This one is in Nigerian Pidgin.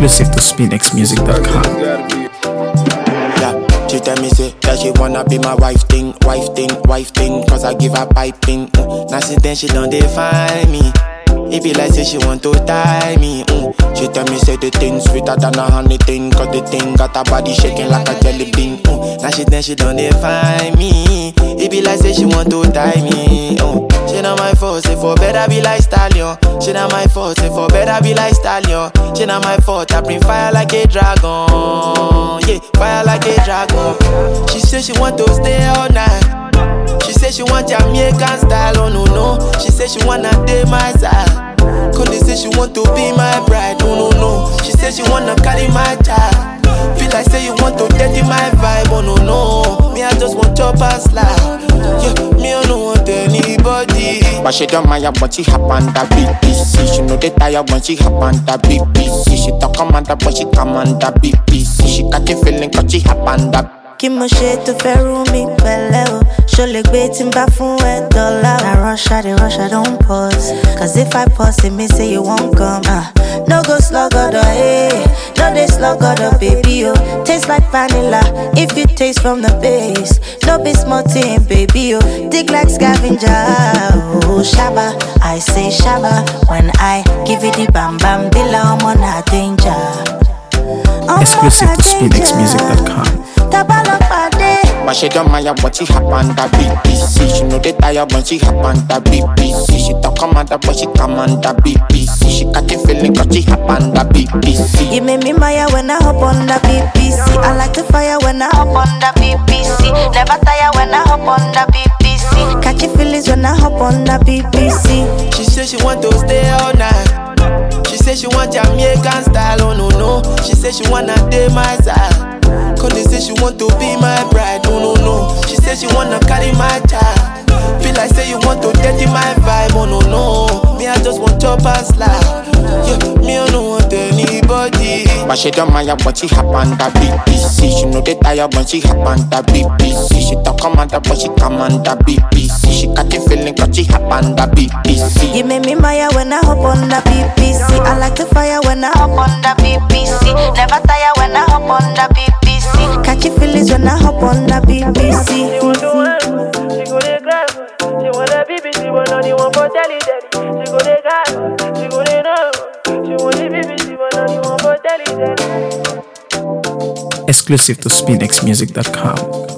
Exclusive to SpinXMusic.com. Yeah, she tell me say that she wanna be my wife thing, wife thing, wife thing. Cause I give her piping. Mm. Now since then she done define me. It be like say she want to tie me. Mm. She tell me say the thing sweeter than a honey thing. Cause the thing got her body shaking like a jelly bean. Mm. Now she then she done define me. It be like say she want to tie me. Mm. She not my fault, say for better be like stallion. She not my fault, say for better be like stallion. She not my fault, I bring fire like a dragon. Yeah, fire like a dragon. She say she want to stay all night. She say she want Jamaican style, oh no no. She say she wanna date my side. Conde say she want to be my bride, oh no no. She say she wanna carry my child. Feel like say you want to dirty my vibe, oh no no. Me I just want chop and slide. Yeah, me I don't want anybody. But she don't mind when she hop on the BBC. She know they tired when she hop on the BBC. She talk commander but she come on the BBC. She got the feeling cause she hop on the kí mo ṣe tó fẹ́ rú mi pẹ̀lẹ́ o ṣo lè gbé tí n bá fún ẹ dọ́là o. na rush i dey rush i don pause cause if i pause it mean say you wan come. Uh. no go sluggodo eh no dey sluggodo baby o taste like vanilla if you taste from the base no be small thing baby o dig like scavenger o shaba i say shaba when i give you the bam bam bila ọmọ na danger. Ọmọ Exclusive na to danger. SpinXMusic.com. Tabalopade. But she don't mind when she hop on the BBC. She know they tired when she hop on the BBC. She talk commander but she come on the BBC. She got the feeling cause she hop on the BBC. You make me maya when I hop on the BBC. I like the fire when I hop on the BBC. Never tire when I hop on the BBC. Catchy feelings when I hop on the BBC. She say she want to stay all night. She say she want Jamaican style, oh no no. She say she wanna date my side. Conde say she want to be my bride, oh no no. She say she wanna carry my child. Feel like say you want to dirty my vibe, oh no no. Me I just want chop and slide. Yeah, me I don't want anybody. But she don't mind when she hop on the BBC. She know they tired when she hop on the BBC. She talk commander but she come on the BBC. She got the feeling cause she hop on the BBC. You make me maya when I hop on the BBC. I like the fire when I hop on the BBC. Never tire when I hop on the BBC. Catchy feelings when I hop on the BBC. She want to work, she go dey grind. She want a BBC, but not the one for telly telly. She go dey grind, she go dey know. She want the BBC, but not the one for telly telly. Exclusive to SpinXMusic.com.